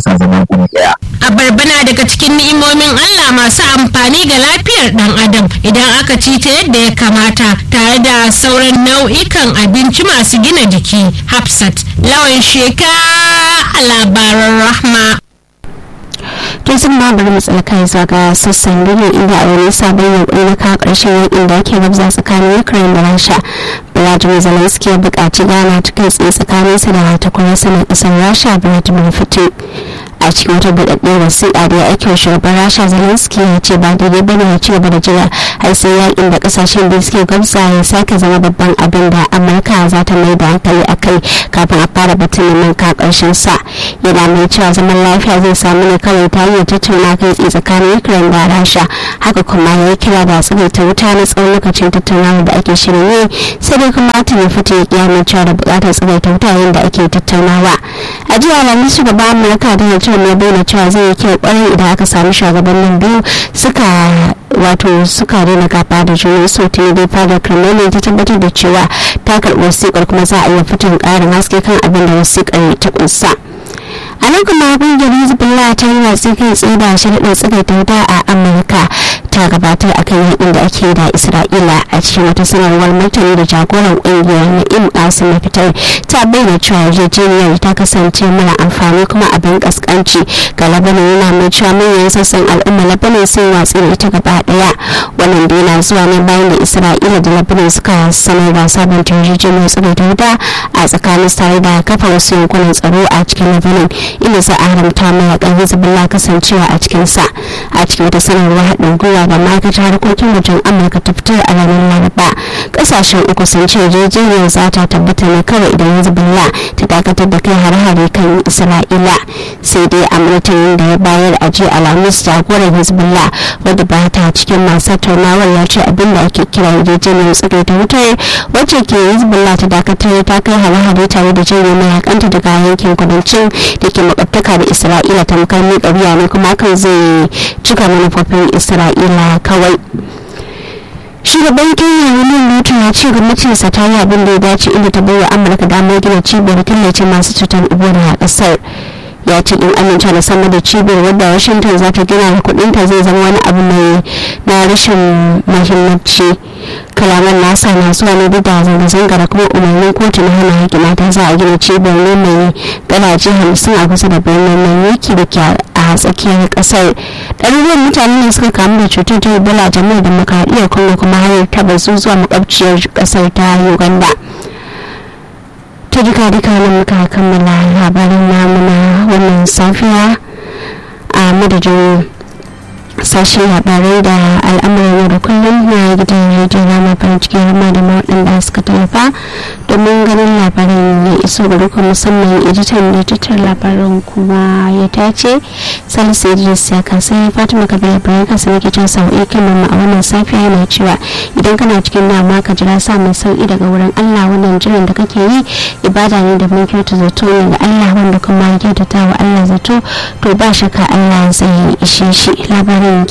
sa zama guri ɗaya. Abarba na daga cikin ni'imomin Allah masu amfani ga lafiyar ɗan adam idan aka ci ta yadda ya kamata tare da sauran nau'ikan abinci masu gina jiki. Hafsat lawan sheka a labaran rahma. to sun ma bari mu tsallaka zuwa ga sassan duniya inda a wani sabon yankuri na kawo ƙarshen yakin da ake gabza tsakanin ukraine da rasha vladimir zelensky ya buƙaci gana ta kai tsaye tsakaninsa da takwararsa na ƙasar rasha vladimir putin a cikin wata buɗaɗɗiyar wasiƙa da ya aiki wa shugaban rasha zelensky ya ce ba daidai ba ne ya ci gaba da jira har sai yakin da ƙasashen da suke gabza ya sake zama babban abin da amurka za ta mai da hankali a kai kafin a fara batun neman ka ƙarshen sa yana mai cewa zaman lafiya zai samu ne kawai ta hanyar tattauna kai tsaye tsakanin ukraine da rasha haka kuma ya yi kira da tsagaita wuta na tsawon lokacin tattaunawa da ake shirin yi sai dai kuma ta ya fito ya kiyaye cewa da buƙatar tsagaita wuta yayin da ake tattaunawa a jiya alhamis shugaban amurka da ya ce ya bayyana cewa zai yi kyau kwarai idan aka sami shugabannin biyu suka wato suka daina gaba da juna so tuni dai fadar kremlin ta tabbatar da cewa ta karɓi wasiƙar kuma za a iya fitin ƙarin haske kan abin da wasiƙar ta kunsa a nan kuma kungiyar hezbollah ta yi watsi kai tsaye da sharaɗin tsagaita wuta a amurka ta gabatar a kan yakin da ake da isra'ila a cikin wata sanarwar martani da jagoran kungiyar na'im asim ya fitar ta bayyana cewa yarjejeniyar ta kasance mara amfani kuma abin kaskanci ga labanin yana mai cewa manyan sassan al'umma labanin sun watsi da ita gaba daya wannan da yana zuwa ne bayan da isra'ila da labanin suka sanar da sabon yarjejeniyar tsagaita wuta a tsakanin tare da kafa wasu yankunan tsaro a cikin labanin inda za a haramta mayakan hezbollah kasancewa a cikinsa a cikin wata sanarwar haɗin gwiwa da ma'aikatar harkokin wajen amurka ta fitar a ranar laraba ƙasashen uku sun ce yarjejeniyar za ta tabbata ne kawai idan hezbollah ta dakatar da kai hare-hare kan isra'ila sai dai a martanin da ya bayar a jiya alhamis jagoran hezbollah wadda ba ta cikin masu tattaunawar ya ce abin da ake kira yarjejeniyar tsagaita wutar wacce ke hezbollah ta dakatar ta kai hare-hare tare da janye mayakanta daga yankin kudancin da ke makwabtaka da isra'ila tamkar miƙa wuya ne kuma hakan zai cika manufofin isra'ila kawai shugaban kenya william ruto ya ce gwamnatinsa ta yi abin da ya dace inda ta bai wa amurka damar gina cibiyar killace masu cutar ebola a kasar ya ce in amince da sama da cibiyar wadda washington za ta gina da kudinta zai zama wani abu mai na rashin mahimmanci kalaman nasa na zuwa ne duk da zanga-zanga da kuma umarnin kotu na hana haƙƙi mata za a gina cibiyar ne mai gadaje hamsin a kusa da birnin manyaki da ke a tsakiyar ƙasar ɗaruruwan mutane ne suka kamu da cutar ta ebola jami'ar demokradiyyar congo kuma har ta bazu zuwa makwabciyar ƙasar ta uganda ta duka duka nan muka kammala labarin namu na wannan safiya a madadin sashen labarai da al'amuran yau da kullum na gidan rediyo rama farin cikin rama da waɗanda suka tallafa domin ganin labarin ya iso gari kuma musamman editan da tattar labarin kuma ya tace salisu idris ya kasa fatima kabila bayan kasa nake can sau'i kan mamma a wannan safiya yana cewa idan kana cikin damuwa ka jira sa mai sauki daga wurin allah wannan jiran da kake yi ibada ne da mun kyauta zato ne ga allah wanda kuma ya kyautata wa allah zato to ba shakka allah zai ishe shi labarin